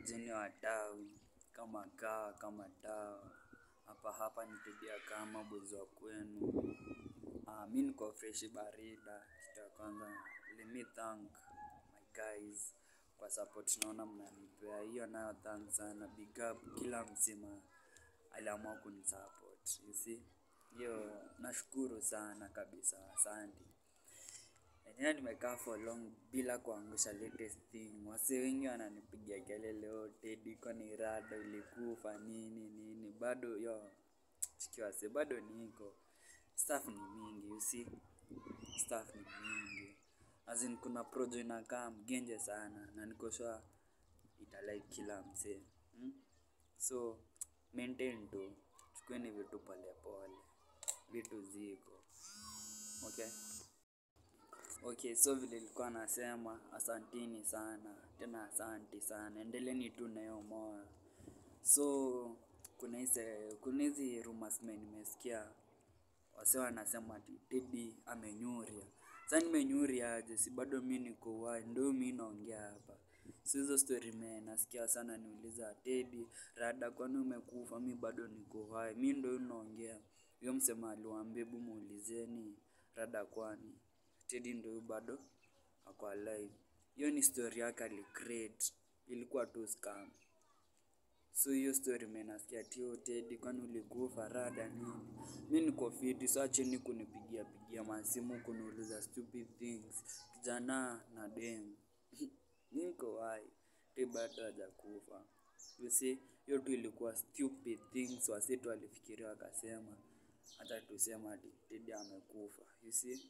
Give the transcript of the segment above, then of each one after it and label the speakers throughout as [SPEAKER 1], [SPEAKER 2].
[SPEAKER 1] Jeni wa tawi kama kaa kama dawa hapa hapa nitibia kama bozi wa kwenu. Ah, mi niko freshi barida. Kitu ya kwanza let me thank my guys kwa support naona mnanipea hiyo nayo thanks sana big up kila msima aliamua kunisupport you see hiyo nashukuru sana kabisa asante enyewe nimekaa for long bila kuangusha latest thing wasee wengi wananipigia kelele oh Teddy kwani rada ulikufa nini nini bado yo chiki wasee bado niko stuff ni mingi you see stuff ni mingi as in kuna projo inakaa mgenje sana na niko sure italike kila msee hmm? so maintain tu chukueni vitu pole pole vitu ziko okay okay so vile nilikuwa nasema asantini sana tena asanti sana endeleeni tu na hiyo moyo so kuna hizi kuna hizi rumors me nimesikia wase wanasema ati Teddy amenyuria sasa nimenyuria aje si bado mi niko uhai ndio mi naongea hapa so hizo story me nasikia sana niuliza Teddy rada kwani umekufa mi bado niko uhai mi ndio naongea huyo msema aliwaambia hebu muulizeni rada kwani Teddy ndio huyu bado ako alive hiyo ni story yake alicreate ilikuwa tu scam so hiyo story me nasikia tio Teddy kwani ulikufa rada nini mi niko fiti so acheni kunipigia pigia masimu kuniuliza stupid things kijana na dem niko hai Teddy bado hajakufa you see hiyo tu ilikuwa stupid things wase tu walifikiria wakasema hata tusema ati Teddy amekufa you see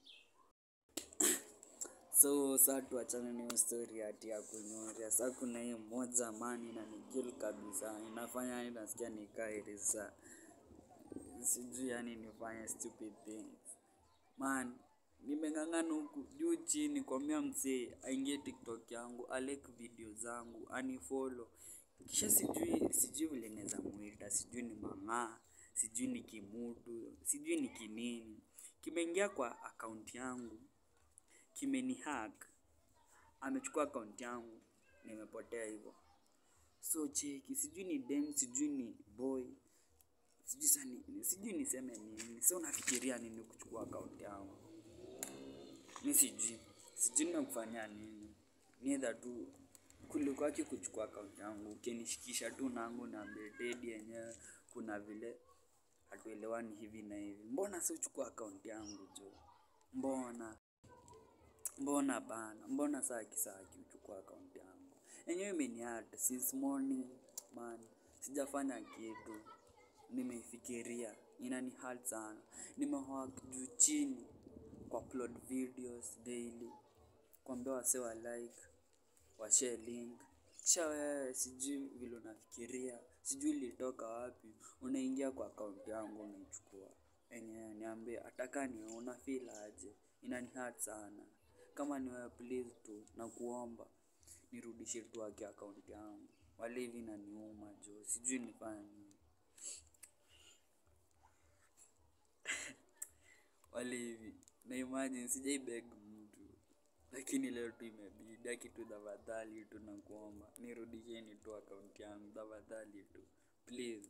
[SPEAKER 1] so saa tuachane na hiyo story ati ya kunyoria sa kuna hii moja mani inanikill kabisa inafanya yani nasikia nikae risa sijui yani nifanye stupid things man nimeng'ang'ana huku juu chini kwambia msee aingie tiktok yangu alike video zangu anifollow kisha sijui sijui vile naweza muita sijui ni mang'aa sijui ni kimutu sijui ni kinini kimeingia kwa akaunti yangu kimeni hack amechukua akaunti yangu nimepotea hivyo so cheki sijui ni dem sijui ni boy sijui sani sijui niseme nini so nafikiria nini kuchukua akaunti yangu mi sijui sijui nimekufanyia nini niedha tu kulikwaki kuchukua akaunti yangu ukinishikisha tu nangu na Teddy yenyewe kuna vile hatuelewani hivi na hivi mbona si uchukua akaunti yangu jo mbona mbona bana mbona saa kisaki uchukua akaunti yangu enyewe imeniata since morning man sijafanya kitu nimeifikiria inani hurt sana nimehawak juu chini kwa upload videos daily kuambia wase wa like washare link kisha wewe sijui vile unafikiria sijui ilitoka wapi unaingia kwa akaunti yangu unaichukua enyewe niambie ataka ni una feel aje inani hurt sana kama ni wewe please tu na kuomba nirudishie tu haki akaunti yangu wale hivi inaniuma jo sijui nifanye nini wale hivi na imagine sijai beg mtu lakini leo tu imebidi aki tu tafadhali tu na kuomba nirudisheni tu akaunti yangu tafadhali tu please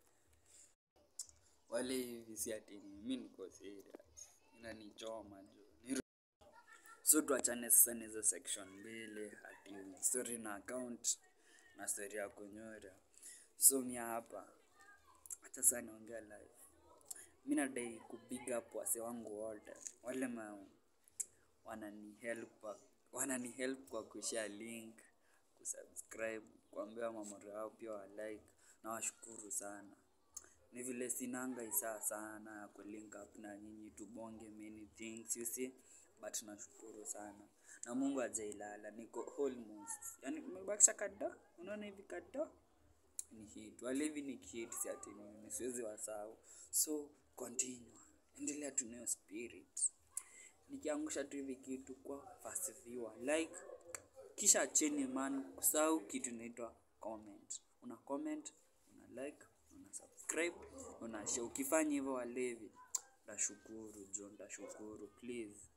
[SPEAKER 1] wale hivi si ati ni mi niko serious inanichoma jo Niru- so tuachane sasa na hizo section mbili ati story na account na story ya kunyora so mi hapa hata saa niongea live mi nadai kubig up wase wangu wote wale ma wanani help kwa- wanani help kwa kushare link kusubscribe kuambia mamoro yao pia wa like na washukuru sana ni vile sinanga isaa sana ya kulink up na nyinyi tubonge many things you see but nashukuru sana na mungu ajailala niko almost yani umebakisha kado unaona hivi kado ni hit wale hivi ni hit si ati mimi siwezi wasahau so continue endelea tu nayo spirit nikiangusha tu hivi kitu kwa fast viewer like kisha cheni man kusahau kitu inaitwa comment una comment una like una subscribe una share ukifanya hivyo walevi ndashukuru jo ndashukuru please